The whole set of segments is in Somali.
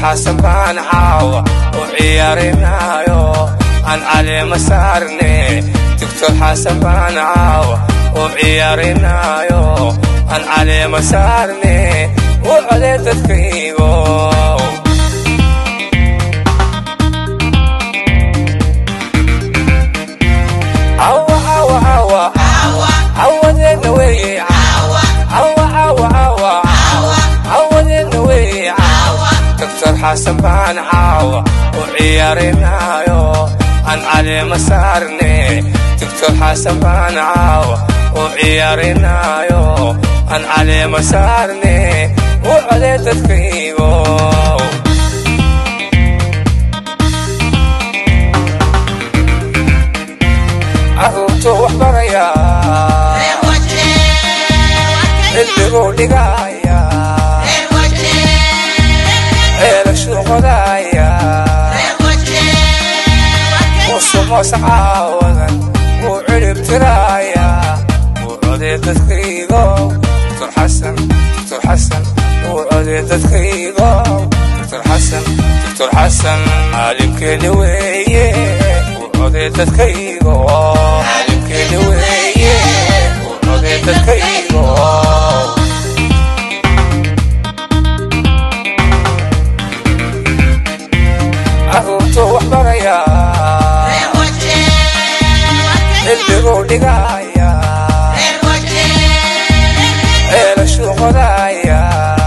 xasan baan caawa u ciyaarinayo aan caleema saarne doctor xasan baan caawa u ciyaarinayo aan caleema saarne u code dadkaygo cawa cawa cawa cawadeedna weeye cawa cawa cawa cawadeedna weeye cawa doctor xasan baan caawa u ciyaarinayo aan caleema saarne doctor xasan baan caawa u ciyaarinayo aan caleema saarne u code dadkaygo caruurtu wax baraya cilmiguu dhigaya ceelashuu qodaya musumoos caawadan wuu cirib tiraya wuu codee dadkaygo doctor xasan doctor xasan wuu codee dadkaygo doctor xasan doctor xasan caalimkeeni weeye wuu codee dadkaygo caalimkeeni weeye wuu codee dadkaygo caruurtu wax baraya cilmiguu dhigaya ceelashuu qodaya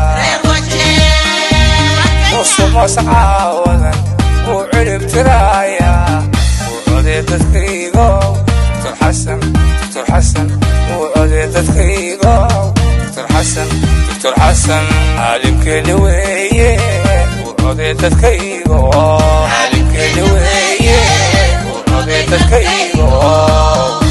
musumoos caawadan wuu cirib tiraya wuu codee dadkaygo doctor xasan doctor xasan wuu codee dadkaygo doctor xasan doctor xasan caalimkeeni weeye wuu codee dadkaygo caalimkeeni weeye wuu codee dadkaygo